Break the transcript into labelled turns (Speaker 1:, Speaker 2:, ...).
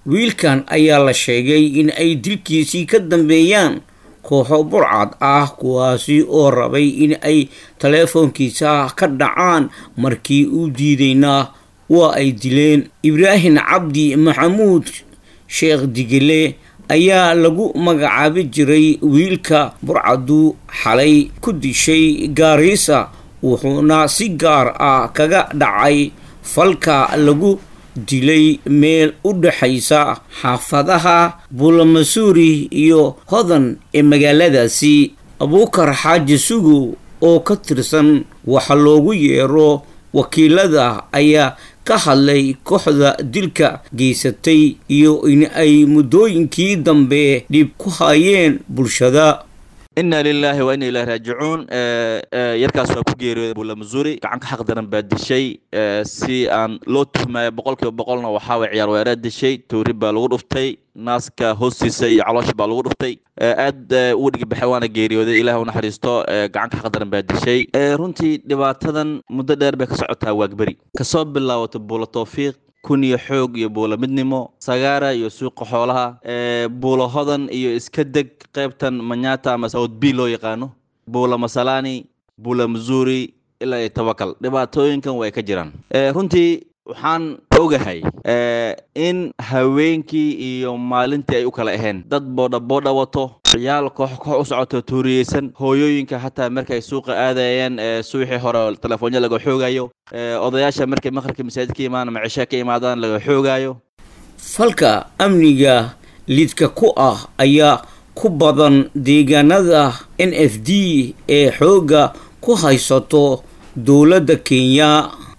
Speaker 1: wiilkan ayaa la sheegay in ay dilkiisii ka dambeeyaan kooxo burcad ah kuwaasi oo rabay in ay taleefoonkiisa ka dhacaan markii uu diidayna waa ay dileen ibraahim cabdi maxamuud sheekh digile ayaa lagu magacaabi jiray wiilka burcadu xalay ku dishay gaariisa wuxuuna si gaar ah kaga dhacay falka lagu dilay meel u dhexaysa xaafadaha buulamasuuri iyo hodan ee magaaladaasi abuukar xaaji sugow oo ka tirsan waxa loogu yeero wakiilada ayaa ka hadlay kooxda dilka geysatay iyo in ay muddooyinkii dambe dhib ku hayeen bulshada
Speaker 2: inna lilaahi wa inna ilahi raajicuun yarkaas waa ku geeriyooday buulamasuuri gacanka xaq daran baa dishay si aan loo tuhmaayo boqol kiiba boqolna waxaa way ciyaar weeraa dishay tuuri baa lagu dhuftay naaska hoostiisa iyo caloosha baa lagu dhuftay aad uu dhigibaxay waana geeriyooday ilaah u naxariisto gacanka xaq daran baa dishay runtii dhibaatadan muddo dheer bay ka socotaa waagberi kasoo bilaawato buula towfiiq kun iyo xoog iyo buula midnimo sagaara iyo suuqa xoolaha buula hodan iyo iska deg qaybtan manyata ama south b loo yaqaano buula masalani buula missouri ilaa iyo tawakal dhibaatooyinkan way ka jiraan runtii waxaan ogahay in haweenkii iyo maalintii ay u kala ahayn dad boodha boodha wato ciyaal koox koox u socoto tuuriyeysan hooyooyinka xataa markay suuqa aadayeen suuxii hore telefoonyo laga xoogayo odayaasha markay maqribka masaajid ka imaan ama cishe ka imaadaan laga xoogayo
Speaker 1: falka amniga lidka ku ah ayaa ku badan deegaanada n f d ee xoogga ku haysato dowladda kenya